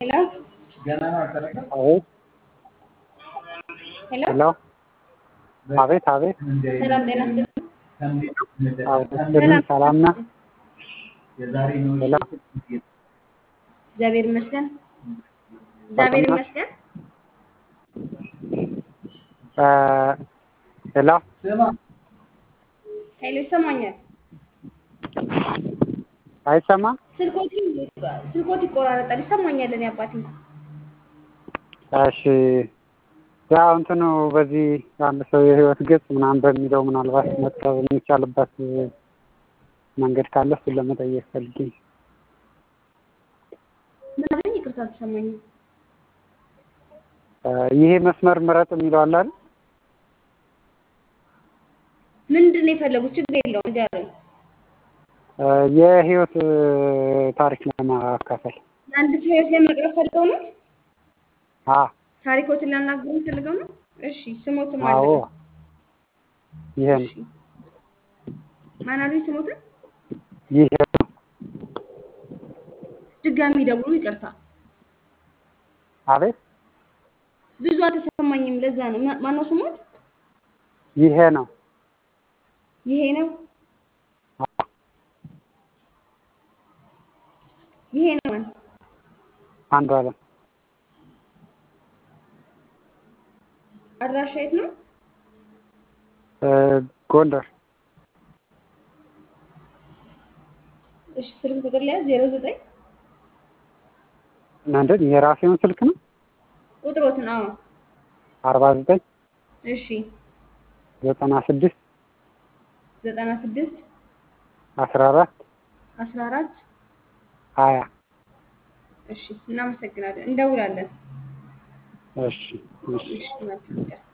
ሄሎ አቤት ሄሎ ሄሎ አቤት አቤት ሰላም ጤና ይስጥልኝ። አቤት ሰላም ነህ? ሄሎ እግዚአብሔር ይመስገን። እግዚአብሔር ይመስገን። እ ሄሎ ሄሎ ይሰማኛል። አይሰማም? ስልኮት ስልኮት ይቆራረጣል። ይሰማኛል። እኔ አባቴ እሺ ያው እንትኑ በዚህ አንድ ሰው የህይወት ገጽ ምናምን በሚለው ምናልባት መቅረብ የሚቻልበት መንገድ ካለ እሱን ለመጠየቅ ፈልጌ ነው። ምን አለኝ? ይቅርታ አልተሰማኝም። እ ይሄ መስመር ምረጥ የሚለው አለ አይደል? ምንድን ነው የፈለጉት? ችግር የለውም ንገሩኝ። እ የህይወት እ ታሪክ ለማካፈል አንድ ሰው ህይወት ላይ መቅረብ ፈልገው ነው? አ ታሪኮትን ሊያናግሩኝ ፈልገው ነው? እሺ ስሞትም አዎ አለ። ይሄ ነው እሺ ማን አሉኝ? ስሞትን ይሄ ነው ድጋሚ ደውሉ። ይቅርታ አቤት ብዙ አልተሰማኝም። ለዛ ነው። ማ- ማነው ስሞት? ይሄ ነው ይሄ ነው ይሄ ነው ማን? አንዱ አለም አድራሻ የት ነው? እ ጎንደር እሺ ስልክ ቁጥር ላይ ዜሮ ዘጠኝ ምንድን የራሴውን ስልክ ነው ቁጥሮትን አዎ አርባ ዘጠኝ እሺ ዘጠና ስድስት ዘጠና ስድስት አስራ አራት አስራ አራት ሀያ እሺ እናመሰግናለን። እንደውላለን። እሺ እሺ እሺ መልካም ቀን